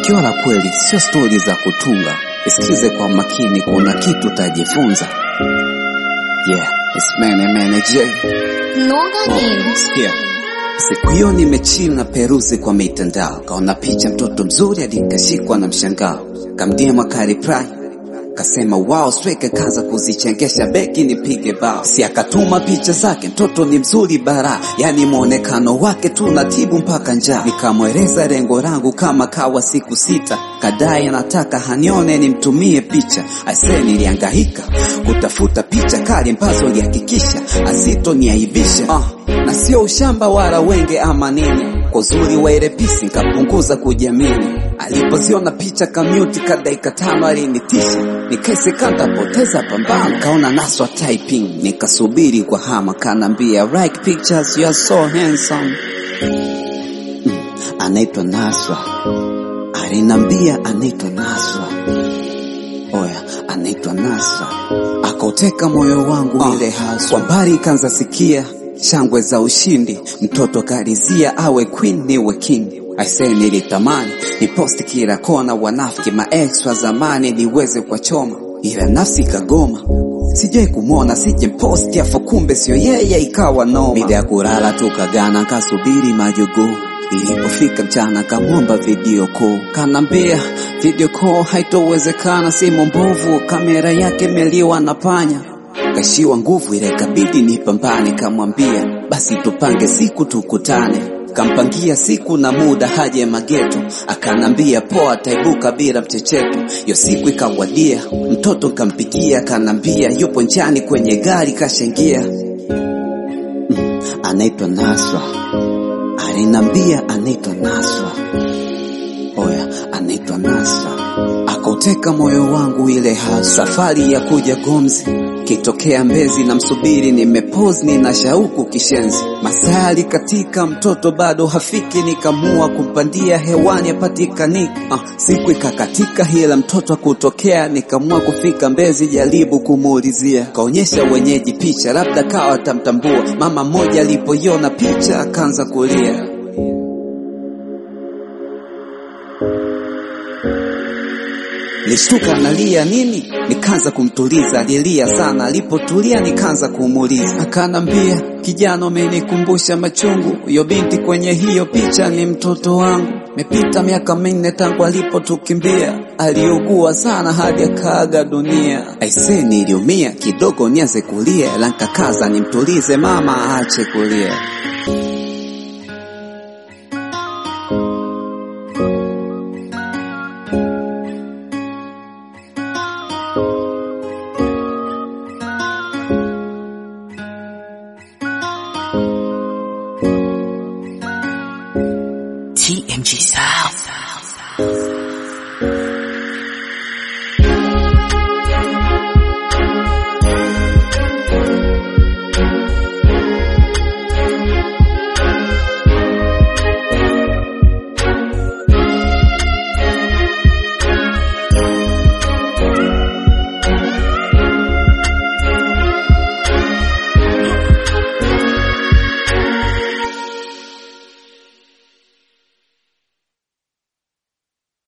Tukio la kweli sio stori za kutunga, isikize kwa makini, kuna kitu utajifunza. Yeah, it's Mene Mene J. Noga Games. Yeah. Siku hiyo nimechill na peruzi kwa mitandao, kaona picha mtoto mzuri hadi nikashikwa na mshangao, kamdiema kariprai kasema wow, sweke kaza kuzichengesha beki nipige bao, si akatuma picha zake, mtoto ni mzuri bara, yani mwonekano wake tunatibu mpaka njaa. Nikamweleza lengo langu kama kawa siku sita, kadai anataka hanione nimtumie picha. Aise, nilihangaika kutafuta picha kali ambazo lihakikisha asitoniaibisha uh, na sio ushamba wala wenge ama nini, kwa uzuri wa ile pisi nikapunguza kujiamini. Alipoziona picha kamuti ka dakika tano alinitisha, nikaiseka ntapoteza pambano, kaona naswa typing, nikasubiri kwa hama, kanambia like pictures you are so handsome. Mm, anaitwa Naswa, alinambia anaitwa Naswa, oya anaitwa Nasra, akauteka moyo wangu ile haswa. Kwa mbali kanza sikia shangwe za ushindi, mtoto kalizia awe queen niwe king. Aisee, nilitamani ni posti kila kona, wanafiki maex wa zamani niweze kwa choma, ila nafsi kagoma sijai kumwona sije posti afu kumbe sio yeye, ikawa noma. Mida ya kulala tukagana, kasubiri majogoo Ilipofika mchana kamwomba video call, kanambia video call haitowezekana, simu mbovu, kamera yake meliwa na panya. Kashiwa nguvu ile ikabidi nipambane, kamwambia basi tupange siku tukutane. Kampangia siku na muda haje mageto, akanambia poa, taibuka bila mchecheto. Yo siku ikawadia, mtoto kampigia, kanambia yupo njiani kwenye gari kashaingia. Mm, anaitwa Naswa alinambia anaitwa Nasra, oya, anaitwa Nasra. Akauteka moyo wangu ile hasa, safari ya kuja Gomzi kitokea Mbezi na msubiri, nimepose nina shauku kishenzi, masali katika mtoto bado hafiki, nikamua kumpandia hewani apatikaniki. Uh, siku ikakatika hila mtoto akutokea, nikamua kufika Mbezi jaribu kumuulizia, kaonyesha wenyeji picha, labda kawa tamtambua. Mama mmoja alipoiona picha akaanza kulia. Nishtuka nalia nini, nikaanza kumtuliza. Alilia sana, alipotulia nikaanza kumuuliza, akanambia kijana, umenikumbusha machungu. Huyo binti kwenye hiyo picha ni mtoto wangu. Mepita miaka minne tangu alipotukimbia, aliugua sana hadi akaaga dunia. Aise, niliumia kidogo, nianze kulia, ila nkakaza nimtulize mama aache kulia.